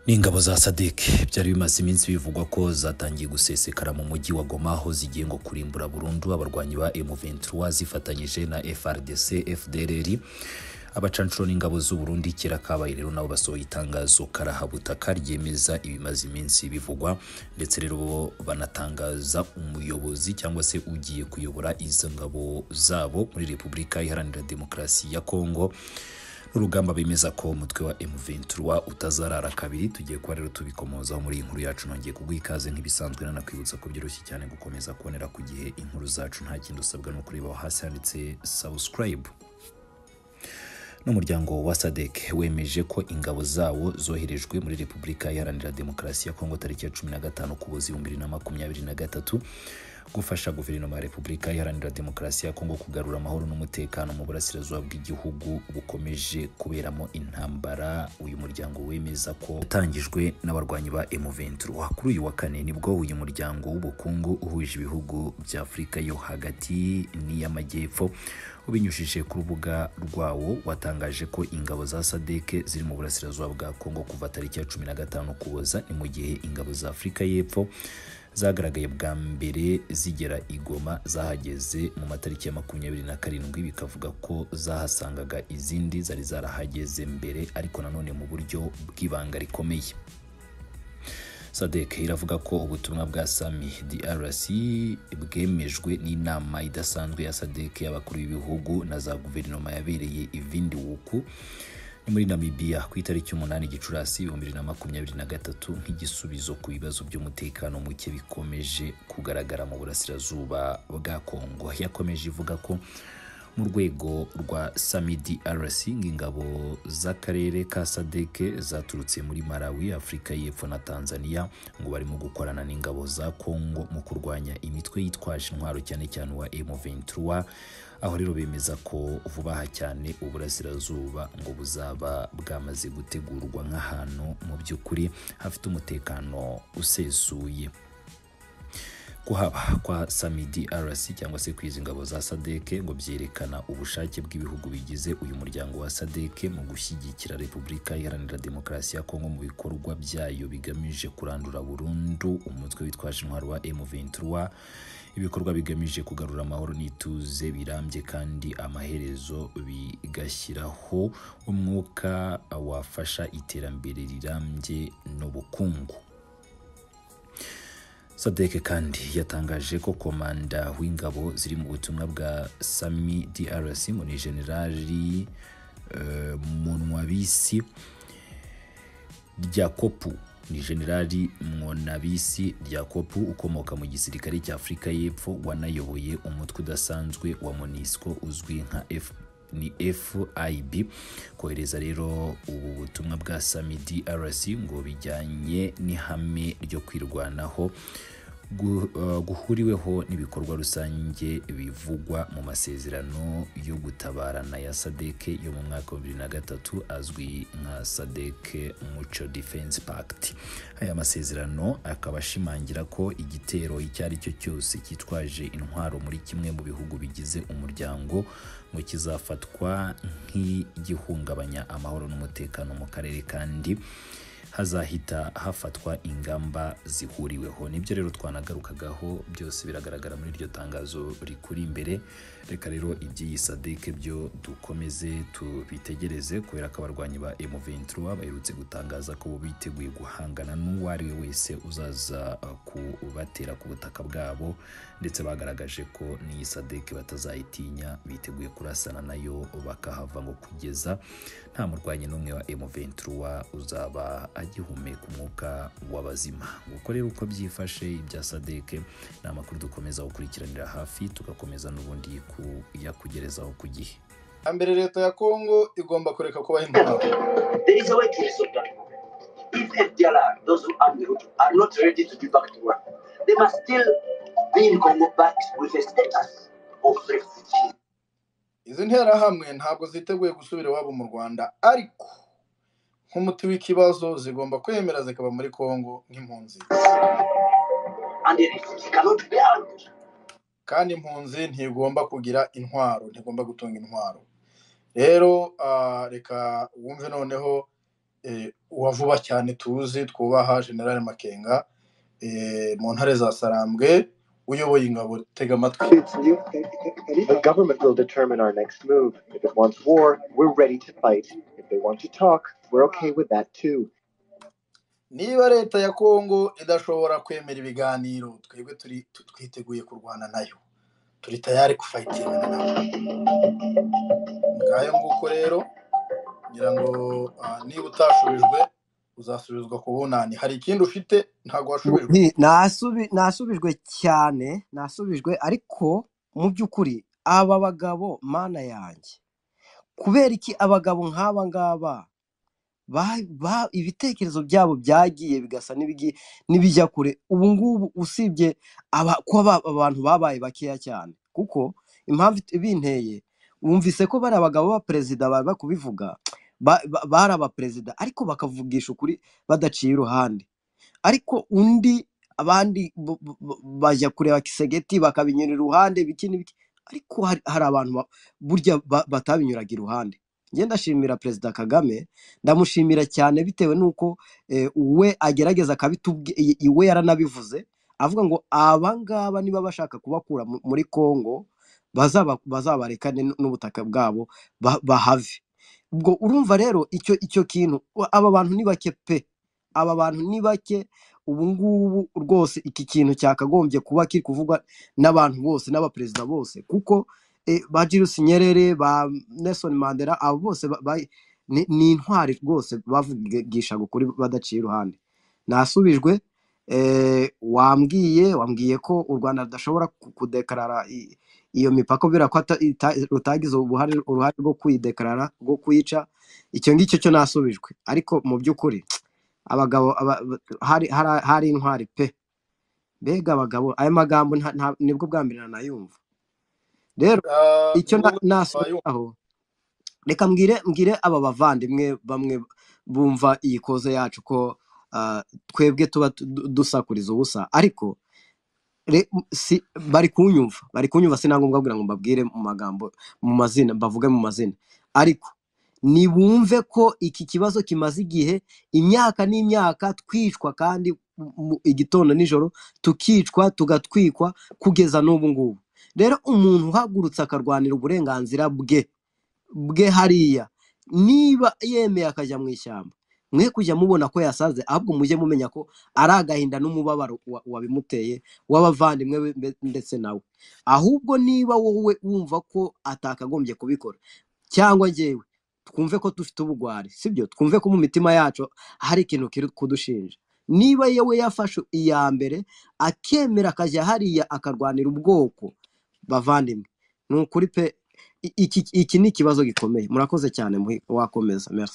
n'ingabo za sadike byari bimaze iminsi bivugwa ko zatangiye gusesekara mu mujyi wa goma aho zigiye ngo kurimbura burundu abarwanyi ba M23 zifatanyije na FRDC FDLR abacanshuro n'ingabo z'u Burundi kera kabaye rero nabo basohoye itangazo karahabutaka ryemeza ibimaze iminsi bivugwa ndetse rero bo banatangaza umuyobozi cyangwa se ugiye kuyobora izo ngabo zabo muri Repubulika Iharanira Demokarasi ya Kongo n'urugamba bemeza ko umutwe wa M23 utazarara kabiri tugiye kuba rero tubikomozaho muri iyi nkuru yacu nongeye kuguha ikaze nk'ibisanzwe nanakwibutsa ko byoroshye cyane gukomeza kubonera ku gihe inkuru zacu nta kindi usabwa no kureba aho hasi handitse subscribe n'umuryango wa sadek wemeje ko ingabo zawo zoherejwe muri repubulika iharanira demokarasi ya kongo tariki ya cumi na gatanu kuboza ibihumbi bibiri na makumyabiri na gatatu gufasha guverinoma ya repubulika iharanira demokarasi ya kongo kugarura amahoro n'umutekano mu burasirazuba bw'igihugu bukomeje kuberamo intambara uyu muryango wemeza ko utangijwe n'abarwanyi ba M23 kuri uyu wa kane nibwo uyu muryango w'ubukungu uhuje ibihugu bya afurika yo hagati n'iy'amajyepfo ubinyujije ku rubuga rwawo watangaje ko ingabo za sadeke ziri mu burasirazuba bwa kongo kuva tariki ya cumi na gatanu kuboza ni mu gihe ingabo za afurika y'epfo zagaragaye bwa mbere zigera igoma zahageze mu matariki ya makumyabiri na karindwi bikavuga ko zahasangaga izindi zari zarahageze mbere ariko nanone mu buryo bw'ibanga rikomeye sadek iravuga ko ubutumwa bwa sami drc bwemejwe n'inama idasanzwe ya sadek y'abakuru b'ibihugu na za guverinoma yabereye ivindi wuku ni muri namibiya ku itariki umunani gicurasi ibihumbi bibiri na makumyabiri na gatatu nk'igisubizo ku bibazo by'umutekano muke bikomeje kugaragara mu burasirazuba bwa kongo yakomeje ivuga ko mu rwego rwa samidi arasi ingabo z'akarere ka sadeke zaturutse muri malawi afurika y'epfo na tanzania ngo barimo gukorana n'ingabo za kongo mu kurwanya imitwe yitwaje intwaro cyane cyane uwa m23 aho rero bemeza ko vuba aha cyane uburasirazuba ngo buzaba bwamaze gutegurwa nk'ahantu mu by'ukuri hafite umutekano usesuye kuhaba kwa samidi rc cyangwa se kwiza ingabo za sadeke ngo byerekana ubushake bw'ibihugu bigize uyu muryango wa sadeke mu gushyigikira repubulika iharanira demokarasi ya kongo mu bikorwa byayo bigamije kurandura burundu umutwe witwaje intwaro wa m23 ibikorwa bigamije kugarura amahoro n'ituze birambye kandi amaherezo bigashyiraho umwuka wafasha iterambere rirambye n'ubukungu sadeke kandi yatangaje ko komanda w'ingabo ziri mu butumwa bwa sami drc muri generali uh, munwabisi rya kopu ni generali mwonabisi ryakopu ukomoka mu gisirikare cya afurika y'epfo wanayoboye umutwe udasanzwe wa monisco uzwi nka f ni FIB kohereza rero ubu butumwa bwa Sami DRC ngo bijyanye n'ihame ryo kwirwanaho guhuriweho n'ibikorwa rusange bivugwa mu masezerano yo gutabarana ya sadeke yo mu mwaka wa bibiri na gatatu azwi nka sadeke muco defense pact aya masezerano akaba ashimangira ko igitero icyo ari cyo cyose cyitwaje intwaro muri kimwe mu bihugu bigize umuryango ngo kizafatwa nk'igihungabanya amahoro n'umutekano mu karere kandi hazahita hafatwa ingamba zihuriweho nibyo rero twanagarukagaho byose biragaragara muri iryo tangazo rikuri imbere reka rero iby'iyi sadeke byo dukomeze tubitegereze kubera ko abarwanyi ba M23 baherutse gutangaza ko biteguye guhangana n'uwo ari we wese uzaza kubatera ku butaka bwabo ndetse bagaragaje ko n'iyi sadeke batazayitinya biteguye kurasana nayo bakahava ngo kugeza nta murwanyi n'umwe wa M23 uzaba agihumeka umwuka w'abazima nguko rero uko byifashe ibya sadeke ni amakuru dukomeza gukurikiranira hafi tugakomeza n'ubundi kuyakugerezaho ku gihe hambere leta ya kongo igomba kureka kubaha impamvu izi nterahamwe ntabwo ziteguye gusubira iwabo mu rwanda ariko nk'umuti w'ikibazo zigomba kwemera zikaba muri kongo nk'impunzi kandi impunzi ntigomba kugira intwaro ntigomba gutunga intwaro rero reka wumve noneho uwa vuba cyane tuzi twubaha generale makenga mu ntare za sarambwe uyoboye ingabo tega amatwi The government will determine our next move. If it wants war, we're ready to fight. If they want to talk, we're okay with that too. niba leta ya kongo idashobora kwemera ibiganiro twebwe turi tu- twiteguye kurwana nayo turi tayari kufayitingana nayo ngayo nguko rero ngira ngo ah, niba utashubijwe uzasubizwa ku bunani hari ikindi ufite ntabwo washubijwe Ni- nasubi- nasubijwe cyane nasubijwe ariko mu by'ukuri aba bagabo mana yanjye kubera iki abagabo nk'aba ngaba ba- ba- ibitekerezo byabo byagiye bigasa n'ibigi- n'ibijya kure ubu ngubu usibye aba- ko aba- abantu babaye bakeya cyane kuko impamvu it- binteye wumvise ko bari abagabo b'abaperezida bari kubivuga ba- ba- bari abaperezida ariko bakavugisha ukuri badaciye iruhande ariko undi abandi bo- bo- bo- bajya kureba kisegeti bakabinyura iruhande biki n'ibiki ariko hari, hari abantu ba- burya ba- batabinyuraga iruhande njye ndashimira perezida kagame ndamushimira cyane bitewe n'uko eh, we agerageza akabitubwi i- iwe yaranabivuze avuga ngo aba ngaba niba bashaka kubakura mu- muri kongo bazaba- bazabarekane n- n'ubutaka bwabo ba- bahave ubwo urumva rero icyo icyo kintu wa- aba bantu ni bake pe aba bantu ni bake ubu ngubu rwose iki kintu cyakagombye kuba kiri kuvugwa n'abantu bose n'abaperezida bose kuko eh, ba Julius Nyerere ba Nelson Mandela abo bose ba- ba- ni ni intwari rwose bavugishaga ukuri badaciye iruhande nasubijwe eh, wambwiye wambwiye ko u rwanda rudashobora ku- kudekarara i- iyo mipaka kubera ko ata- ita- rutagize ubuhare uruhare rwo kuyidekarara rwo kuyica icyo ngicyo cyo nasubijwe ariko mu by'ukuri abagabo aba- ba- hari hari- hari intwari pe mbega abagabo ayo magambo nta- nta- nibwo bwa mbere nanayumva rero Ah, icyo wowe wayo- nasubiraho reka mbwire mbwire aba bavandimwe bamwe bumva iyi koze yacu ko ah, twebwe tuba tu- du- dusakuriza ubusa ariko re- si bari kunyumva bari kunyumva si na ngombwa kugira ngo mbabwire mu magambo mu mazina mbavuge mu mazina ariko nibumve ko iki kibazo kimaze igihe imyaka n'imyaka twicwa kandi mu- igitondo n'ijoro tukicwa tugatwikwa kugeza n'ubu ngubu rero umuntu uhagurutse akarwanira uburenganzira bwe bwe hariya niba yemeye akajya mu ishyamba mwe kujya mubona ko yasaze ahubwo mujye mumenya ko ari agahinda n'umubabaro wa- wabimuteye w'abavandimwe be mbe- ndetse nawe ahubwo niba wowe wumva ko atakagombye kubikora cyangwa njyewe twumve ko dufite ubugwari sibyo twumve ko mu mitima yacu hari ikintu kiri kudushinja niba yewe yafashe iya mbere akemera akajya hariya akarwanira ubwoko bavandimwe ni ukuri pe i- iki, iki ni ikibazo gikomeye murakoze cyane muhi- wakomeza merci